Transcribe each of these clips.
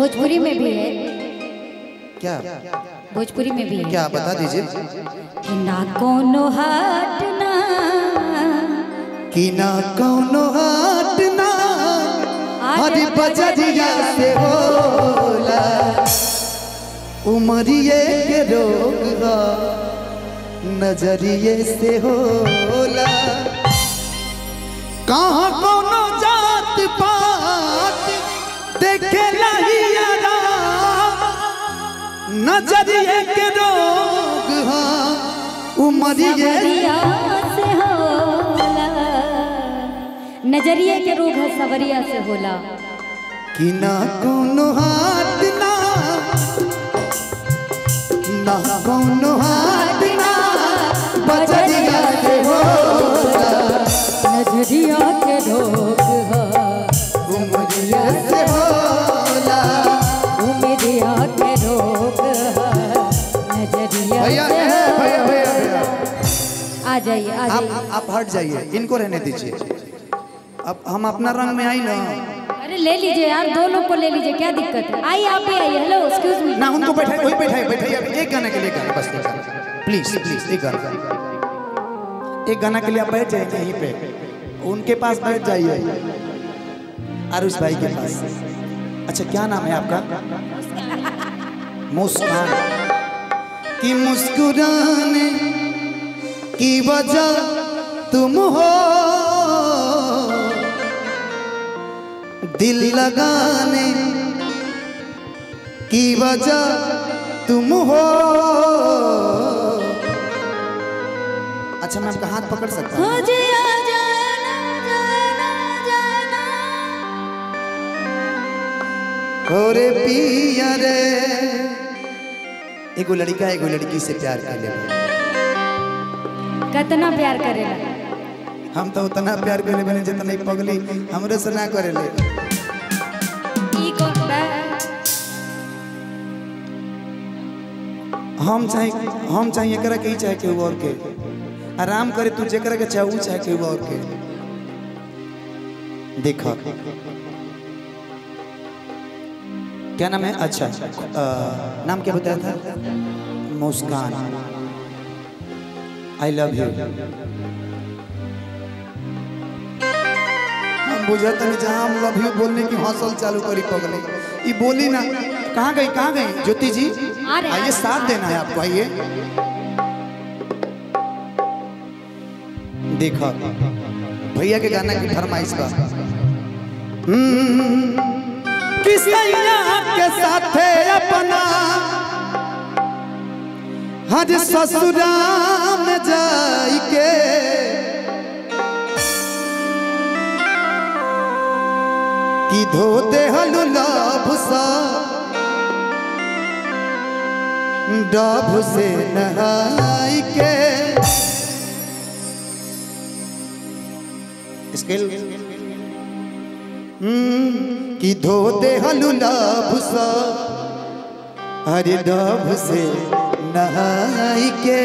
भोजपुरी में भी है क्या भोजपुरी में भी है क्या बता दीजिए कि ना कोनो हाट ना कि ना कौनो हाट ना हरी बजरिया से होला उमरिए के रोग बा, नजरिए से होला कहाँ कोनो जात पात देखे लहियारा नजरिए के रोग हा उमरिए सवरिया से होला नजरिए के रोग है सवरिया से होला कि ना कोनो हाथ ना ना कोनो हाथ ना बजरिया से होला नजरिया के रोग है उमरिया से होला उमरिया के रोग है नजरिया भैया से भैया भैया होला। भैया आ जाइए आ आप जाइए आप हट जाइए इनको रहने दीजिए अब हम अपना रंग में आई ना अरे ले लीजिए यार दो लोग को ले लीजिए क्या दिक्कत है आइए आप भी आइए हेलो एक्सक्यूज मी ना उनको बैठाए वही बैठाए बैठाइए अब एक गाने के लिए गाना बस एक गाना प्लीज प्लीज एक गाना एक गाना के लिए आप बैठ जाइए यहीं पे उनके पास बैठ जाइए आरुष भाई के पास अच्छा क्या नाम है आपका मुस्कान कि मुस्कुराने की वजह तुम हो दिल लगाने की वजह तुम हो अच्छा मैं आपका हाथ पकड़ सकता हूँ मुझे आ जाना जाना जाना अरे पिया रे एगो लड़का एगो लड़की से प्यार कर ले कितना प्यार करेला हम तो उतना प्यार कर ले बने जितना ही पगली हमरे से ना करे ले ई कौन बा हम चाहे हम चाहे एकरा के ही चाहे केहू और के आराम करे तू जेकरा के चाहे ऊ चाहे केहू और के देखा क्या नाम है अच्छा अ, नाम क्या बताया था मुस्कान आई लव यू हम बुझत नहीं जहाँ हम लव यू बोलने की हौसल चालू करी पगले ये बोली ना कहाँ गई कहाँ गई ज्योति जी आ रहे, आ आइए रहे। साथ देना है आपको आइए देखो भैया के गाना की फरमाइश बा हम्म, किसैया के साथे अपना हज ससुरा में जाई के कि धो दे लाभ सा डब से नहाई के स्केल हम्म, कि धो दे लाभ सा हरे डब से नहाई के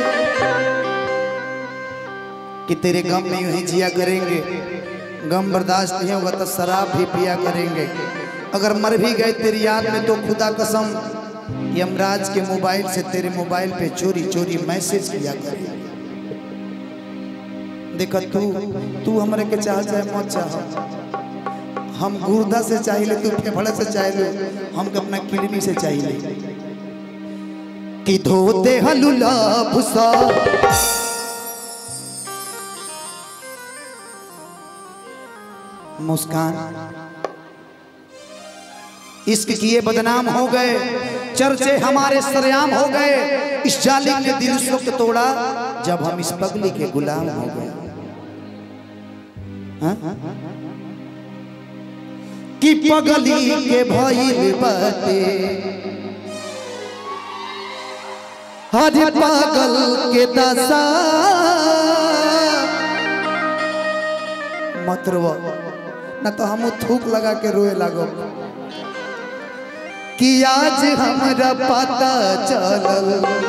कि तेरे गम में यूं ही जिया करेंगे गम बर्दाश्त नहीं होगा तो शराब भी पिया करेंगे अगर मर भी गए तेरी याद में तो खुदा कसम यमराज के मोबाइल से तेरे मोबाइल पे चोरी चोरी मैसेज किया करेंगे देखा तू तू हमारे के चाह चाहे मत चाह हम गुर्दा से चाहिए तू फेफड़ा से चाहिए हम अपना किडनी से चाहिए कि धोते हलुला भुसा मुस्कान इश्क किए बदनाम हो गए चर्चे हमारे सरेआम हो गए इस जालिम ने दिल उस वक्त तोड़ा जब हम इस पगली के गुलाम हो गए हाँ? कि पगली के भइल बाटे हर पागल के दशा मत रो न तो हम थूक लगा के रोए लागो कि आज हमरा पता चलल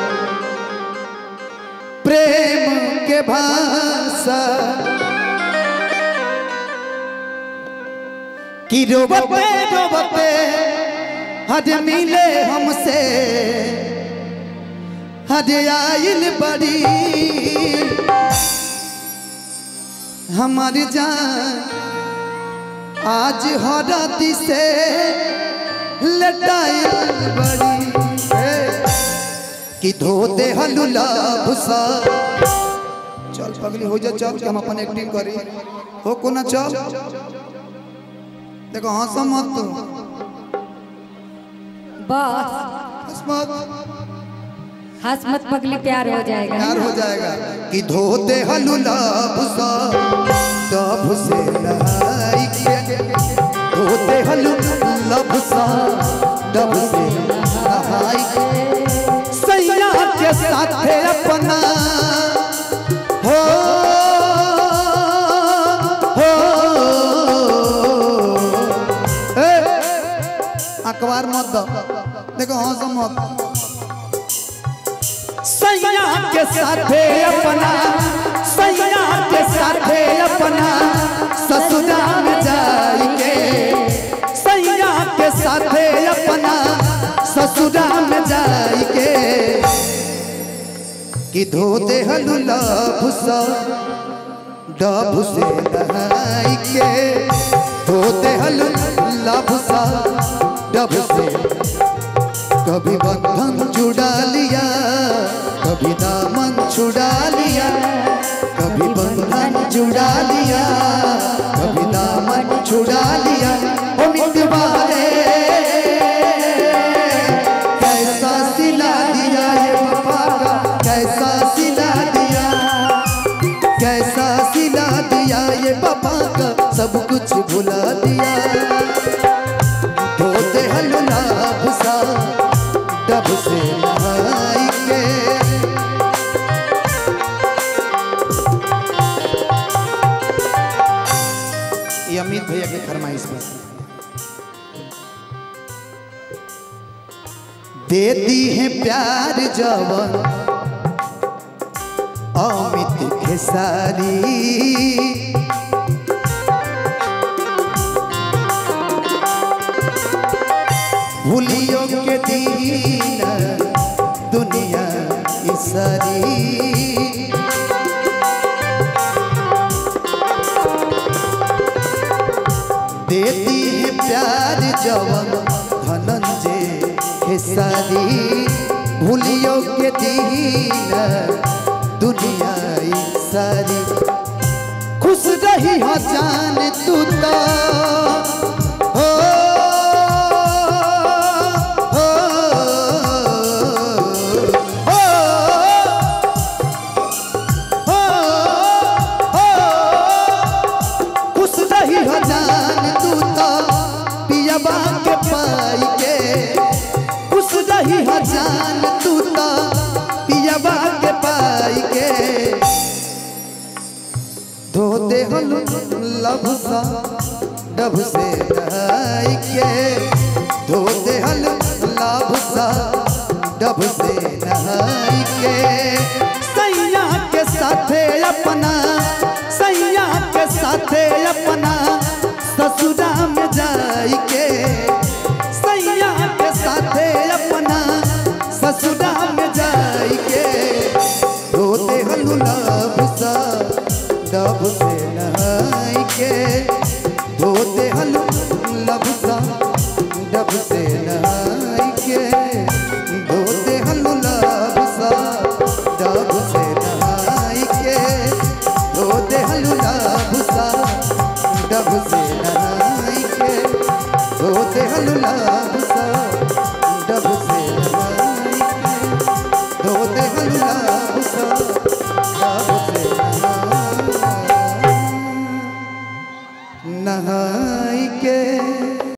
प्रेम के भाषा कि रोबते रोबते हज मिले हमसे हज आइल बड़ी हमारी जान आज हरती से लटाइल बड़ी कि धो दे हलुला भुसा चल पगली हो जा चल कि हम अपन एक्टिंग करी हो को ना चल देखो हंस मत तू बस हंस मत हंस मत पगली प्यार हो जाएगा प्यार हो जाएगा कि धो दे हलुला भुसा तब से नहाई के धो दे हलुला भुसा तब से नहाई के सैया के साथे अपना हो हो ए अखबार मत दो देखो हंस मत सैया के साथे अपना सैया के साथे अपना ससुरा में जाएंगे सैया के साथे अपना ससुरा में जाएंगे कि धो दे हलुला भुसा डब से नहाई के धो दे हलुला भुसा डब से कभी बंधन छुड़ा लिया कभी दामन छुड़ा लिया कभी बंधन छुड़ा लिया कभी दामन छुड़ा लिया ओ मितवारे कैसा सिला दिया ये पापा का कैसा सिला दिया कैसा सिला दिया ये पापा का सब कुछ भुला दिया धोते हलुला भुसा डब से नहाई के ये अमित भैया की फरमाइश पर देती है प्यार जवन अमित खेसारी भूलियो के दीन दुनिया की सारी देती है प्यार जवन धनंजय खेसारी भूलियो के दीन दुनिया की सारी खुश रही हो जान तू तो हो हो हो हो हो खुश रही हो जान तू तो पियबा के पाई के खुश रही हो जान तू तो पियबा के पाई के धोते हलु लब सा डब से नहाई के धोते हलु लब सा डब से नहाई के सैया के साथे अपना सैया के साथे अपना ससुरा में जाई के सैया के साथे अपना ससुरा में जाई के धोते हलु लब सा डब से नहाई के धोते हलु लब सा डब से नहाई के धोते हलु लब सा डब से नहाई के धोते हलु लब सा डब से नहाई के धोते हलु लब सा डब से नहाई के धोते हलु लब